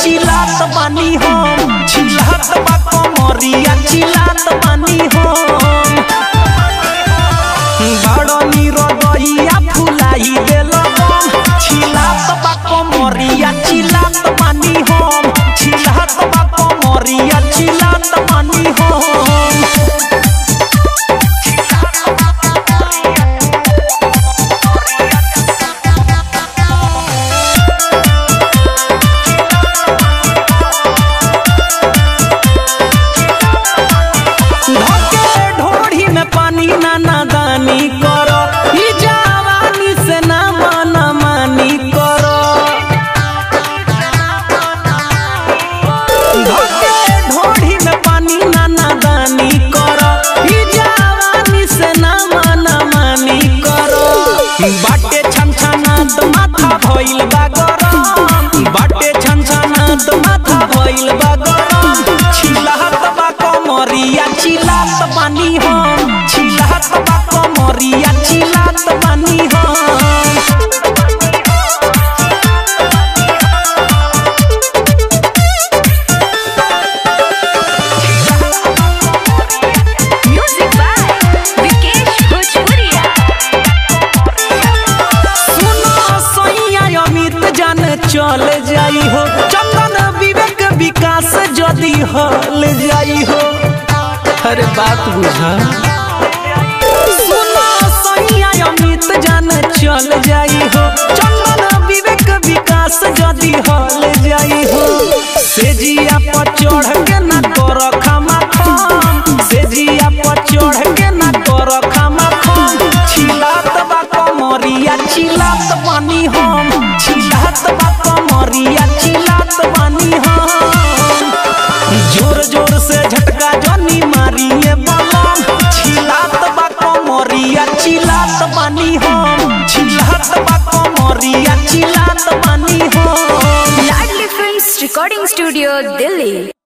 चिल्लात बानी हम चिल्लात बा कमरिया चिल्लात बानी हम बड़ निरदैया फुलाई देल बम चिल्लात बा कमरिया चिल्लात बानी हम चिल्लात बा कमरिया चिल्लात बानी हम धके ढोढ़ी में पानी ना नादानी करो ई जवानी से ना मन मानी करो धके ढोढ़ी में पानी ना नादानी करो ई जवानी से ना मन मानी करो बाटे छनछनात माथा भइल बा गरम बाटे छनछनात माथा भइल बा गरम छिलहत बा कमरिया चिल्लात बानी हम छिलहत बा कमरिया चिल्लात बानी हम Music by Vikesh Bhojpuria. सुनो सैया अमित जान चल जाई हो चंदन विवेक विकास जदि हल जाई हो हर बात बुझा सुनो सैया अमित जान चल जाई हो चंदन विवेक विकास जदि हल जाई हो सेजिया पर चढ़ के ना कर खमा खम सेजिया पर चढ़ के ना कर खमा खम छिलात बा कमरिया छिलात बानी हम छिलात बा कमरिया छिलात बानी हम जोर जोर से झटका जनी मारिए बलम छिलात बा कमरिया छिलात बानी हम छिलात बा कमरिया छिलात बानी हम Ladli Films Recording Studio, Delhi.